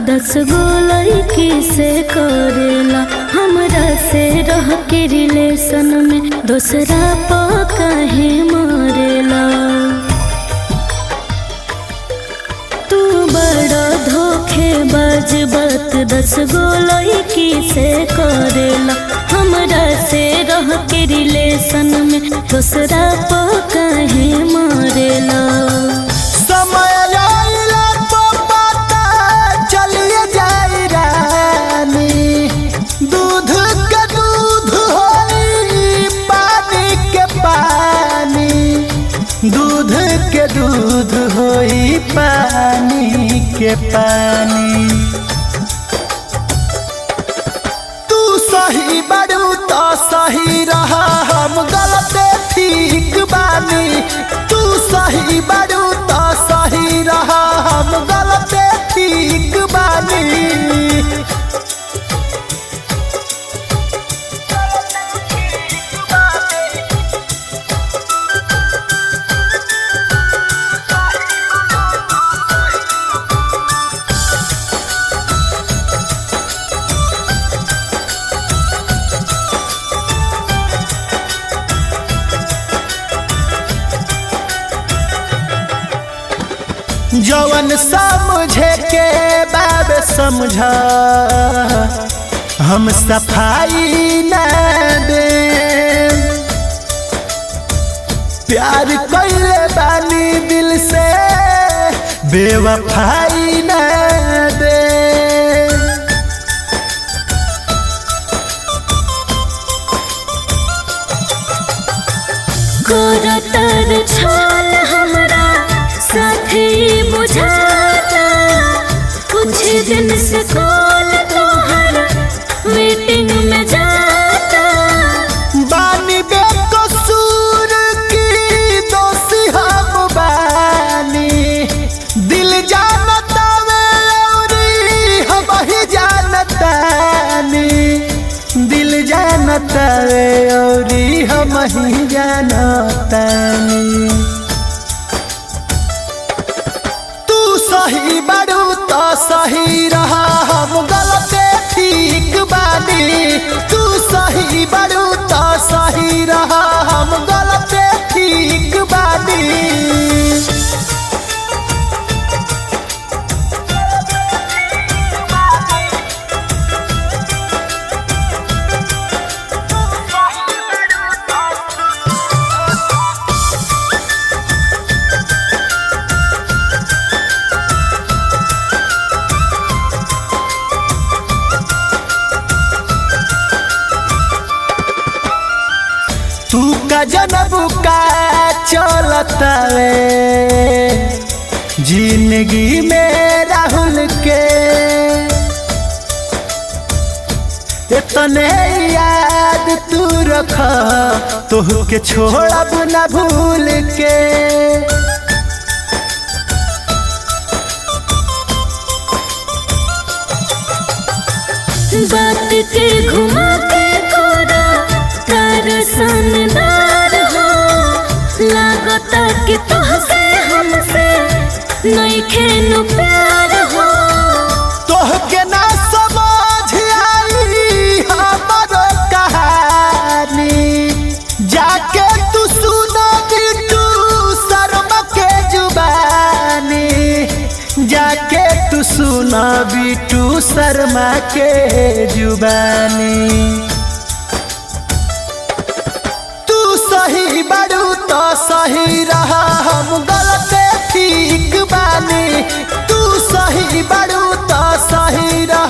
दस गो लड़की से करेला हमरा से रह के रिलेशन में दूसरा पा काहे मरेला तू बड़ा धोखेबाज बात दस गो लड़की से करेला हमरा से रह के रिलेशन में दूसरा पा काहे मरेला समय आइला तो पता चलिए जाई रानी दूध के दूध होई पानी के पानी दूध के दूध होई पानी के पानी तू सही बड़ू तो सही रहा हम गलत ठीक बानी तू सही बड़ू तो सही रहा हम गलत ठीक बानी जवन समझे के बाब समझा हम सफाई न दे प्यार कैले बानी दिल से बेवफाई न दे करतर छाल हमरा साथी बुझाता कुछ दिन से कॉल तोहर वेटिंग में जाता बानी बेकसूर की दोषी हम बानी दिल जानता वे औरी हम ही जानतानी दिल जानता वे औरी हम ही जानतानी तू सही बड़ू तो सही रहा हम गलत ठीक बानी तू सही बड़ू तो सही रहा हम गलत ठीक बानी तू का जनबू का चलता वे जिंदगी में राहुल के इतने याद तू रख तोह के छोड़ब न भूल के बात के घुमा के कोरा तार सनदार हो लागता कि तोहसे हमसे नहीं खेनु प्यार हो तोह के ना समझ आई हमरो कहानी जाके तू सुना बिटू शर्मा के जुबानी जाके तू सुना बिटू शर्मा के जुबानी तू सही बड़ू तो सही रहा हम गलत ठीक बानी तू सही बड़ू तो सही रहा